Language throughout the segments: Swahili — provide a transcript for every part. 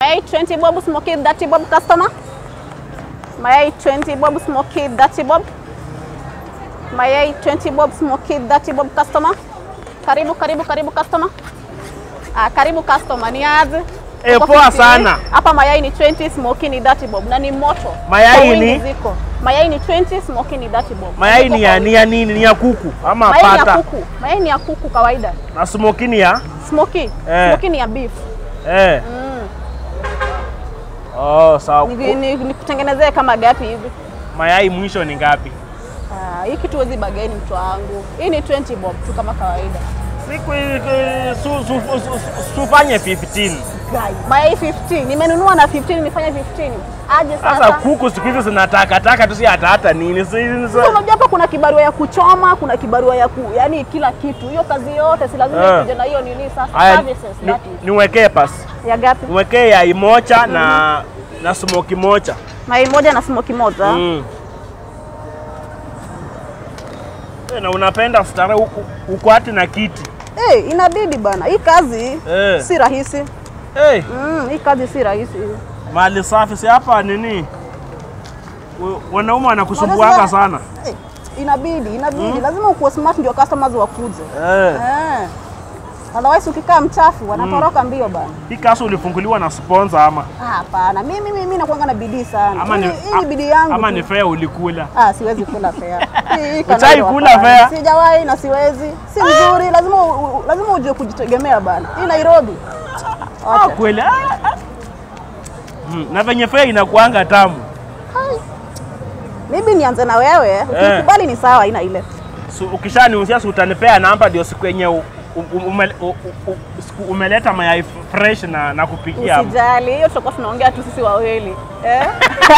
Mayai 20 bob smoky 30 bob customer. Mayai 20 bob smoky 30 bob. Mayai 20 bob smoky 30 bob customer. Karibu karibu karibu customer. Ah, karibu customer ni aje? Eh, Uko poa 50? sana. Hapa mayai ni 20 smoky ni 30 bob na ni moto. Mayai Kwa wingi ni? ziko. Mayai ni 20 smoky ni 30 bob. Mayai Ziko ni kwa ya wingi. ni ya nini? Ni ya kuku ama Mayai ni ya pata? kuku. Mayai ni ya kuku kawaida. Na smoky ni ya Smoky. Eh. Smoky ni ya beef. eh. Oh, sawa. Ni- ni- Nikutengenezee kama gapi hivi? Mayai mwisho ni ngapi? Ah, hii kitu huwezi bageni mtu wangu. Hii ni 20 bob tu kama kawaida. Siku eh, su, su, su, su, sufanye 15. Mayai 15. Nimenunua na 15 nifanye 15. Aje Sasa sasa. kuku siku hizi zinataka taka tu si hata hata nini. Si, si, Sasa unajua hapa kuna kibarua ya kuchoma, kuna kibarua ya ku, yani kila kitu. Hiyo kazi yote si lazima Eh. ikuje na hiyo nini sasa Haya, services ni- that is. niwekee pasi. Ya gapi? Niwekee yai moja na na smoky moja. Mayai moja na smoky moja. Mm. Eh, Na unapenda starehe huku huku hati na kiti. Eh, inabidi bana. Hii kazi Eh. si rahisi. Hey, Mm, hii kazi si rahisi. mali safi si hapa nini? wa- Wanaume wanakusumbuanga Wanasema- sana. Eh, inabidi, inabidi. Lazima ukuwe smart ndio customers wakuje. Eh. Eh. Otherwise ukikaa mchafu wanatoroka mbio bana. Hii kazi ulifunguliwa na sponsor ama Ah, Hapana, mimi mimi nakuanga na bidii sana. ama ni, Hii- hii ni bidii yangu. ama tu. ni fair ulikula. Ah, siwezi kula fea. Hii- hii Hujai kanalo kula hapana. fea? Sijawahi na siwezi. Si mzuri, lazima u- u- lazima ujue kujitegemea bana. Hii Nairobi. Ah, Wacha. kweli. Ah, ah. Mm, na venye fair inakuanga tamu. Maybe nianze na wewe. Ukikubali ni sawa, haina ile. So, ukishaniuzia si utanipea namba ndio siku yenye u- u- ume- u- u- u- siku umeleta mayai fresh na, na kupikia hapo. Usijali, hiyo tutakuwa tunaongea tu sisi wawili. Eh?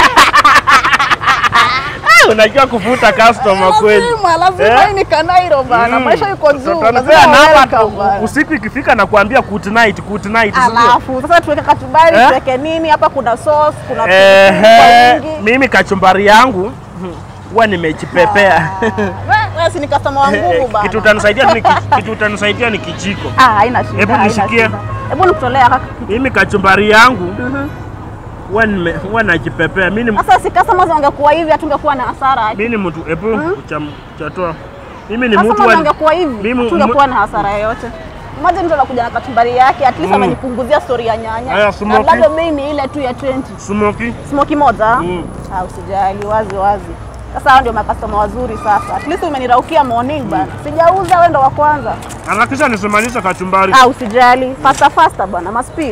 Ah, unajua kuvuta customer kweli. Lazima, lazima Eh? hii ni Kanairo bana. Mm. Maisha iko juu. Tutanipea Lazima namba welcome tu, bana. usiku ikifika na kuambia good night, good night. si ndio? Alafu sasa tuweke kachumbari, Eh? tuweke nini? Hapa kuna sauce, kuna pilipili kwa Ehe, wingi. mimi kachumbari yangu huwa nimejipepea. Wewe wewe si ni customer wa nguvu bana. Kitu utanisaidia tu ni ki- kitu utanisaidia ni kijiko. Ah, haina shida. Hebu haina nishikie. shida. Hebu nikutolea kaka. Mimi kachumbari yangu huwa nime- huwa najipepea. Mimi ni Sasa si customers wangekuwa hivi hatungekuwa na hasara. mimi ni mtu hebu cham- chatoa. Mimi ni mtu Customers wa wangekuwa hivi mimi- hatungekuwa na hasara yoyote. Imagine mtu anakuja na kachumbari yake, at least amenipunguzia story ya nyanya. Haya, Na smoky. bado bei ni ile tu ya 20. smoky. Smoky moja? Mm. Ah, usijali, wazi wazi. Sasa hao ndio makastoma wazuri sasa. At least umeniraukia morning bana. Sijauza wewe ndo wa kwanza. Anakisha nisimalisha kachumbari. Ah, usijali. Faster faster bana, ma speed.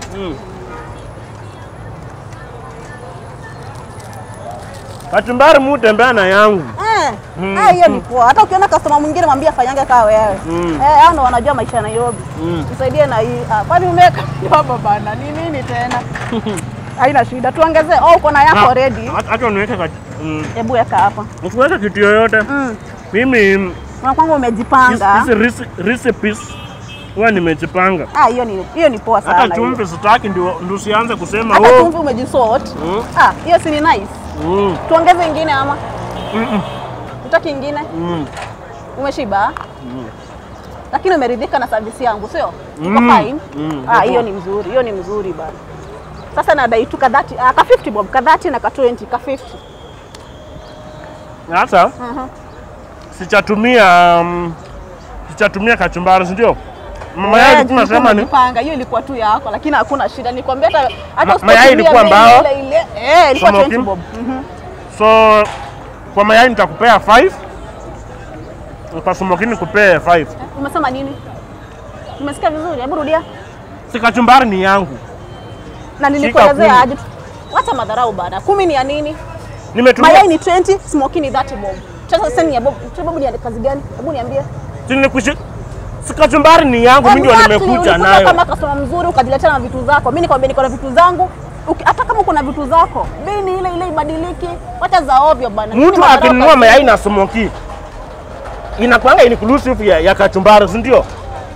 Kachumbari mu tembea na yangu. Eh. Ah, hiyo ni poa. Hata ukiona customer mwingine mwambie afanyange kama wewe. Mm. Eh, hao ndo wanajua maisha ya Nairobi. Mm. Tusaidie na hii. Ah, kwani umeweka hapa bana? Ni nini tena? Haina shida. Tuongezee. Oh, uko na yako ready. Acha niweke kachu- mm. Hebu weka hapa. Usiweke kitu yoyote. Mm. Mimi Unakwanga hizi umejipanga. hizi reci- recipes huwa nimejipanga. Ah, hiyo ni hiyo ni poa sana. Hata hiyo. chumvi sitaki ndio ndio usianze kusema Hata oh. chumvi umejisort. Mm. Ah, hiyo si ni nice. Mm. Tuongeze ingine ama? Mm-mm. Utaki ingine? Mm. Umeshiba? Lakini umeridhika na service yangu, sio? Uko Mm. fine? Mm. Ah, hiyo ni mzuri, hiyo ni mzuri bana. Sasa nadai tu ka 30, ah, ka 50 bob, ka 30 na ka 20, ka 50. Sasa Mhm. sichatumia um, sichatumia kachumbari, si ndio? Mama Eh, yake tulikuwa tunasema ni tumejipanga, hiyo ilikuwa tu yako, lakini hakuna shida. Nikwambia hata Ma- hata mayai usipotumia ilikuwa bei mbao? ile ile. Eh, ilikuwa Smoky? 20 bob. Mhm. so kwa mayai nitakupea 5 kwa smoky nikupee 5 Eh, Umesema nini? Umesikia vizuri? Hebu rudia. si kachumbari ni yangu. Na kumi. nilikuelezea aje? Wacha madharau bana. Kumi ni ya nini? Nimetumia Mayai ni 20, smoky ni 30 bob. Sasa sasa ni ya bob. Sasa bob ni ya kazi gani? Hebu niambie. si nilikushi si kachumbari ni yangu, mimi ndio Exactly, nimekuja ulikuja nayo. kama customer mzuri ukajiletea na vitu zako. Mimi nikwambia niko na vitu zangu. Uki- Hata kama uko na vitu zako, bei ni ile ile ibadiliki. Wacha za ovyo bana. Mimi Mtu madharau akinunua kazi- mayai na smoky inakuanga inclusive ya, ya kachumbari, si ndio?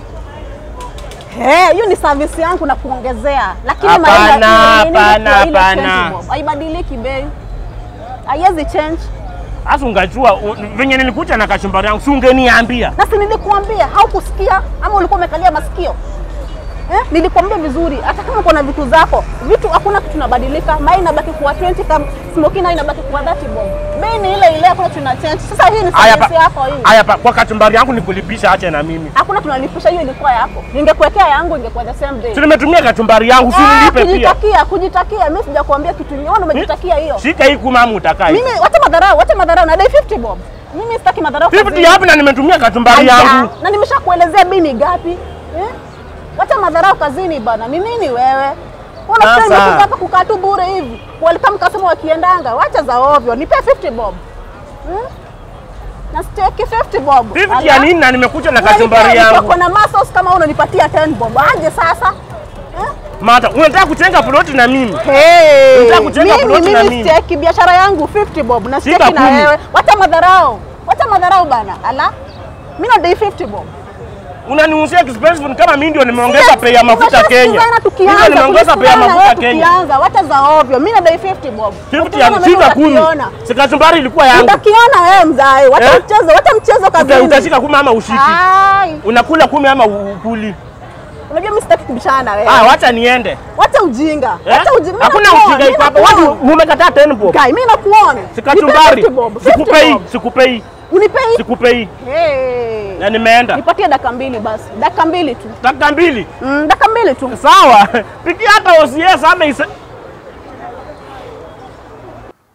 Eh, hiyo ni service yangu na kuongezea. Lakini Hapana, mayai ni- ni- ni- ni- hapana, ni ile hapana. 20 bob. Haibadiliki bei. Haiwezi change. Sasa ungajua u- venye nilikuja na kachumbari yangu, si ungeniambia? Na si nilikuambia, haukusikia ama ulikuwa umekalia masikio? Eh, nilikwambia vizuri, hata kama uko na vitu zako, vitu hakuna kitu inabadilika. Mai inabaki kuwa 20 kama smoky nayo inabaki kuwa 30 bob. Bei ni ile ile, hakuna tuna change. Sasa hii ni Haya service pa- yako hii. haya pa- kwa kachumbari yangu nikulipisha, ache na mimi. Hakuna tunalipisha, hiyo ilikuwa yako. Ningekuwekea yangu ingekuwa the same day. Si nimetumia kachumbari yangu, si Ah, nilipe pia. kujitakia, kujitakia. Mimi sijakuambia kitu kingine, wewe umejitakia hiyo. Shika hii kuma ama utakaa hivi. Mimi wacha madharau, wacha madharau na dai 50 bob. Mimi sitaki madharau. 50 kazini. yapi na nimetumia kachumbari Aya, yangu. Na nimeshakuelezea bei ni gapi? Eh? Wacha madharau kazini bana. Ni nini wewe? Unafikiri Sasa. nimekuja hapa kukaa tu bure hivi? Welcome customer wakiendanga. Wacha za ovyo. Nipe 50 bob. Hmm? Na steki 50 bob. 50 ya nini na nimekuja na kachumbari yangu. Uko na muscles kama unanipatia 10 bob. Aje sasa? Eh? Mata, unataka kutenga ploti na mimi? Hey, Unataka kujenga mimi ploti na mimi mimi? steki biashara yangu 50 bob na Shika steki na kumi. wewe. Wacha madharau. Wacha madharau bana. Ala. Mimi na dai 50 bob. Unaniuzia expensive kama mimi ndio nimeongeza Yes, bei ya mafuta Kenya. tunasikizana Mimi tukianza, ndio nimeongeza bei ya tunasikizana mafuta wewe Kenya. Tukianza, wacha za ovyo. Mimi nadai 50 bob. 50 ya Ukiona shika mimi kumi. utakiona. Si kachumbari ilikuwa yangu. Utakiona wewe mzai. Wacha Eh? mchezo, wacha mchezo Uta- kazini. Utashika kumi ama ushiki? Ai, Unakula kumi ama u- ukuli? unajua mimi sitaki kubishana na wewe. Ah, wacha niende. Wacha ujinga. Eh? Wacha ujinga. Mimi Hakuna nakuona, ujinga mimi iko hapa. Watu nakuona. umekataa 10 bob. Kai, mimi nakuona. Si Nipe kachumbari. 50 bob, 50 Sikupei, bob. sikupei, Unipei? sikupei. Hey. Na nimeenda. Nipatie dakika mbili basi. Dakika mbili tu. Dakika mbili. Mm, dakika mbili tu. Sawa. Pikia hata OCS ama isa.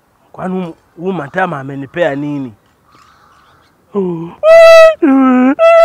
Kwani huu matama amenipea nini?